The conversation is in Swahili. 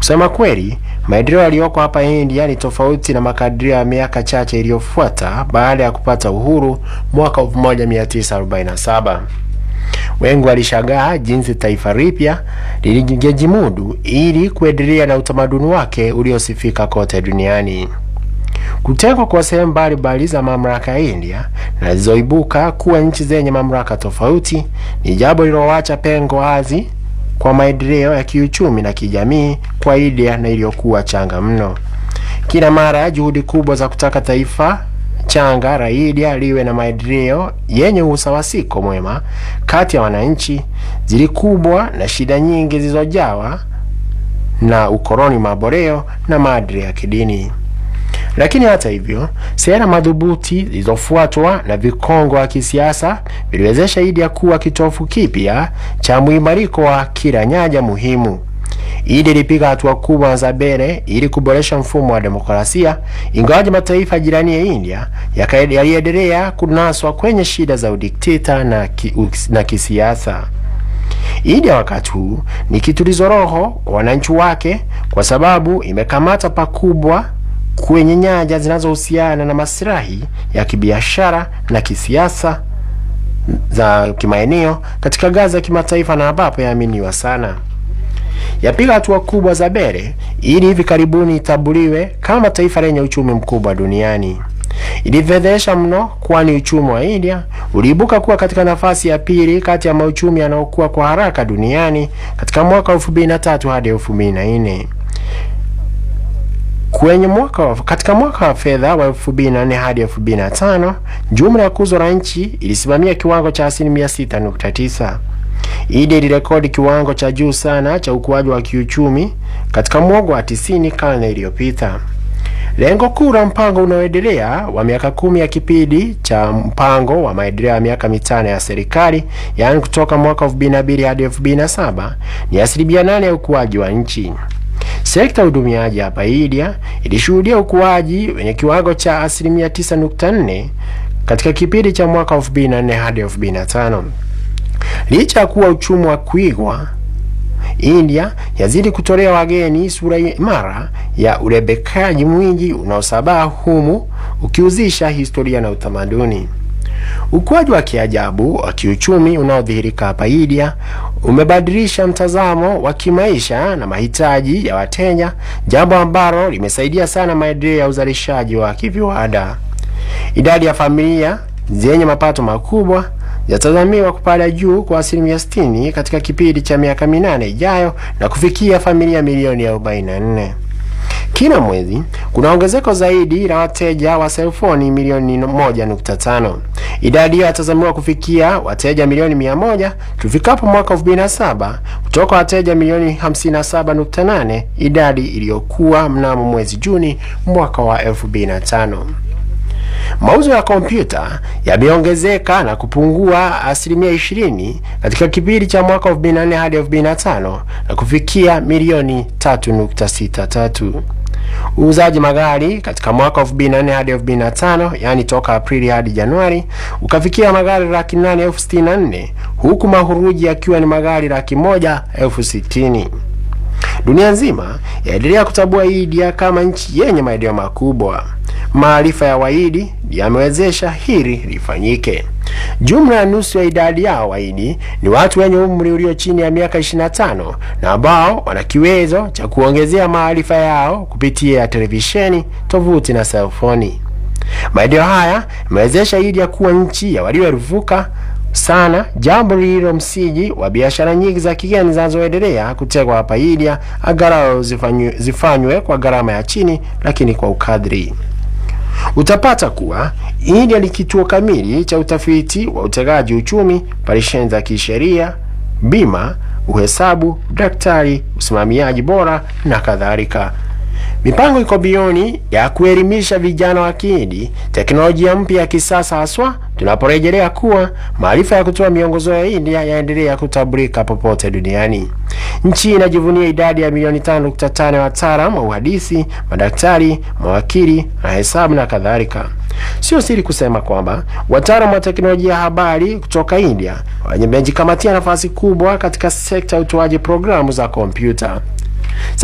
Kusema kweli, maendeleo yaliyoko hapa India ni tofauti na makadirio ya miaka chache iliyofuata baada ya kupata uhuru mwaka 1947. Wengi walishangaa jinsi taifa lipya lilijimudu ili kuendelea na utamaduni wake uliosifika kote duniani. Kutengwa kwa sehemu mbalimbali za mamlaka ya India na zilizoibuka kuwa nchi zenye mamlaka tofauti ni jambo lililoacha pengo wazi kwa maendeleo ya kiuchumi na kijamii kwa India na iliyokuwa changa mno. Kila mara juhudi kubwa za kutaka taifa changa la India liwe na maendeleo yenye usawasiko mwema kati ya wananchi zilikubwa na shida nyingi zilizojawa na ukoloni maboreo na maadili ya kidini. Lakini hata hivyo, sera madhubuti zilizofuatwa na vikongo wa kisiasa viliwezesha India kuwa kitofu kipya cha muimariko wa kila nyanja muhimu. India ilipiga hatua kubwa za mbele ili kuboresha mfumo wa demokrasia, ingawaje mataifa jirani ya India yaliendelea kunaswa kwenye shida za udikteta na, ki, na kisiasa. India wakati huu ni kitulizo roho kwa wananchi wake, kwa sababu imekamata pakubwa kwenye nyanja zinazohusiana na maslahi ya kibiashara na kisiasa za kimaeneo katika ngazi ya kimataifa na ambapo yaaminiwa sana. Yapiga hatua kubwa za mbele ili hivi karibuni itambuliwe kama taifa lenye uchumi mkubwa duniani. Ilifedhesha mno, kwani uchumi wa India uliibuka kuwa katika nafasi ya pili kati ya mauchumi yanayokuwa kwa haraka duniani katika mwaka wa 2003 hadi 2004. Kwenye mwaka wa, katika mwaka wa fedha wa 2004 hadi 2005 jumla ya kuzo la nchi ilisimamia kiwango cha asilimia 6.9. India ilirekodi kiwango cha juu sana cha ukuaji wa kiuchumi katika mwongo wa 90 karne iliyopita. Lengo kuu la mpango unaoendelea wa miaka kumi ya kipindi cha mpango wa maendeleo ya miaka mitano ya serikali, yaani kutoka mwaka 2002 hadi 2007 ni asilimia nane ya ukuaji wa nchi. Sekta ya udumiaji hapa India ilishuhudia ukuaji wenye kiwango cha asilimia 9.4 katika kipindi cha mwaka 2004 hadi 2005. Licha ya kuwa uchumi wa kuigwa, India yazidi kutolea wageni sura imara ya urebekaji mwingi unaosabaa humu ukiuzisha historia na utamaduni. Ukuaji wa kiajabu wa kiuchumi unaodhihirika hapa India umebadilisha mtazamo wa kimaisha na mahitaji ya wateja, jambo ambalo limesaidia sana maendeleo ya uzalishaji wa kiviwanda. Idadi ya familia zenye mapato makubwa yatazamiwa kupanda juu kwa asilimia 60 katika kipindi cha miaka minane ijayo na kufikia familia milioni 44. Kila mwezi kuna ongezeko zaidi la wateja wa selfoni milioni 1.5. Idadi hiyo yatazamiwa kufikia wateja milioni 100 tufikapo mwaka 2007 kutoka wateja milioni 57.8, idadi iliyokuwa mnamo mwezi Juni mwaka wa 2005. Mauzo ya kompyuta yameongezeka na kupungua asilimia 20 katika kipindi cha mwaka 2004 hadi 2005 na kufikia milioni 3.63. Uuzaji magari katika mwaka 2004 hadi 2005, yani toka Aprili hadi Januari, ukafikia magari laki nane elfu sitini na nne huku mahuruji yakiwa ni magari laki moja elfu sitini. Dunia nzima yaendelea kutambua India kama nchi yenye maendeleo makubwa. Maarifa ya Wahindi yamewezesha hili lifanyike. Jumla ya nusu ya idadi yao Wahindi ni watu wenye umri ulio chini ya miaka 25 na ambao wana kiwezo cha kuongezea maarifa yao kupitia televisheni, tovuti na selfoni. Maendeleo haya yamewezesha India kuwa nchi ya walioeruvuka sana, jambo lililo msingi wa biashara nyingi za kigeni zinazoendelea kutegwa hapa India, angalau zifanywe, zifanywe kwa gharama ya chini, lakini kwa ukadri. Utapata kuwa India ni kituo kamili cha utafiti wa utegaji uchumi, operesheni za kisheria, bima, uhesabu, daktari, usimamiaji bora na kadhalika. Mipango iko bioni ya kuelimisha vijana wa Kihindi teknolojia mpya ya kisasa, haswa tunaporejelea kuwa maarifa ya kutoa miongozo ya India yaendelea kutambulika popote duniani. Nchi inajivunia idadi ya milioni 5.5 ya wataalamu wa uhandisi, madaktari, mawakili na hesabu na kadhalika. Sio siri kusema kwamba wataalamu wa teknolojia ya habari kutoka India wamejikamatia nafasi kubwa katika sekta ya utoaji programu za kompyuta.